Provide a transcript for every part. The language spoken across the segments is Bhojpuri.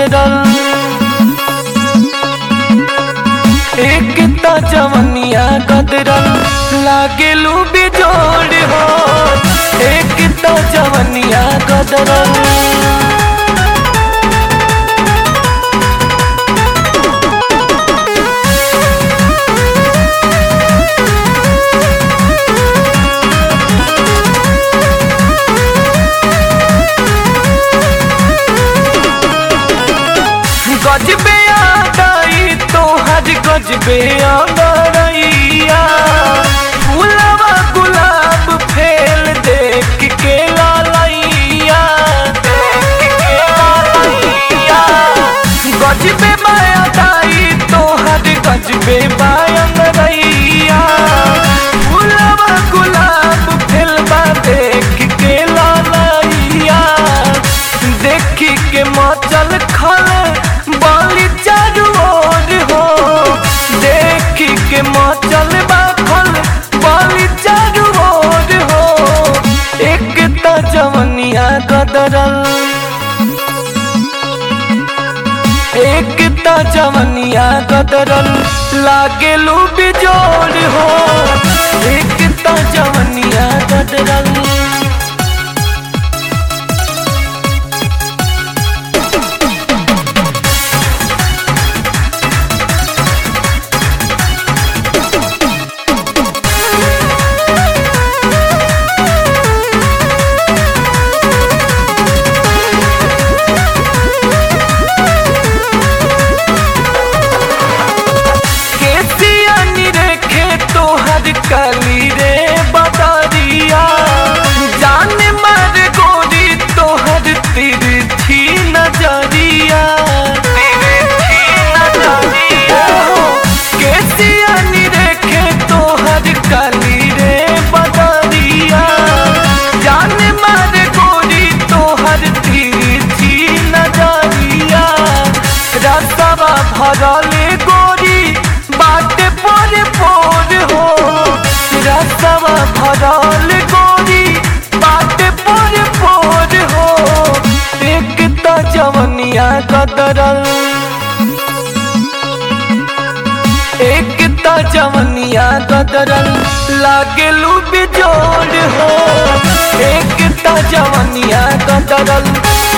गदरल एक त जवनिया गदरल लागेलू बिजोड़ हो एक त जवनिया गदरल गजबे आदाई तोहर गजबे आदरैया फूलवा गुलाब फेल देख के लालैया देख के लालैया गजबे मायादाई तोहर गजबे बायंगरैया फूलवा गुलाब फेलवा देख के लालैया देखी के मचल खल बाली चारू ओर हो देखी के मचल बाखल बाली चारू ओर हो एक त जवनिया गदरल एक त जवनिया गदरल लागेलू बिजोड़ हो एक त जवनिया गदरल केसिया निरेखे तोहर कली रे बदरिया जान मर गोरी तोहर तिरछी नजरिया तिरछी नजरिया केसिया निरेखे तोहर कली रे बदरिया जान मर गोरी तोहर तिरछी नजरिया रसवा भरल गोरी बाटे पर पोर हो रसवा भरल गोरी बाटे पर पोर हो एक त जवनिया कदरल एक त जवनिया कदरल लागेलू बिजोड़ हो एक त जवनिया कदरल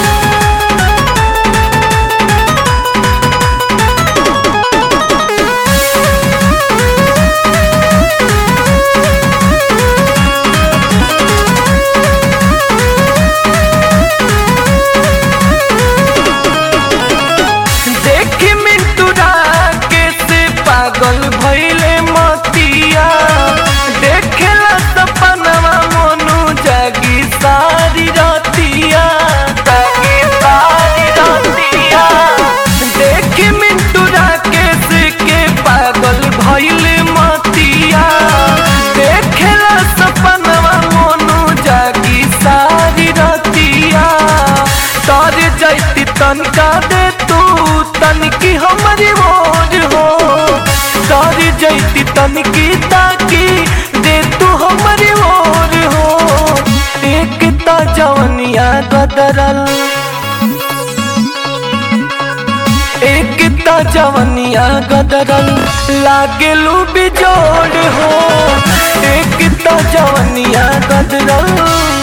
देखी मिंटूरा के से पागल भइले मतिया देखेला सपनवा मोनू जागी सारी रतिया जागी सारी रतिया देखी मिंटूरा के से के पागल भइले मतिया देखेला सपनवा मोनू जागी सारी रतिया तर जैती तनका दे तू तनकी हमारी मोर हो तर जैती तनकी ताकी दे तू हमारी मोर हो एक त जवनिया गदरल एक त जवनिया गदरल लागेलू बिजोड़ हो एक त जवनिया गदरल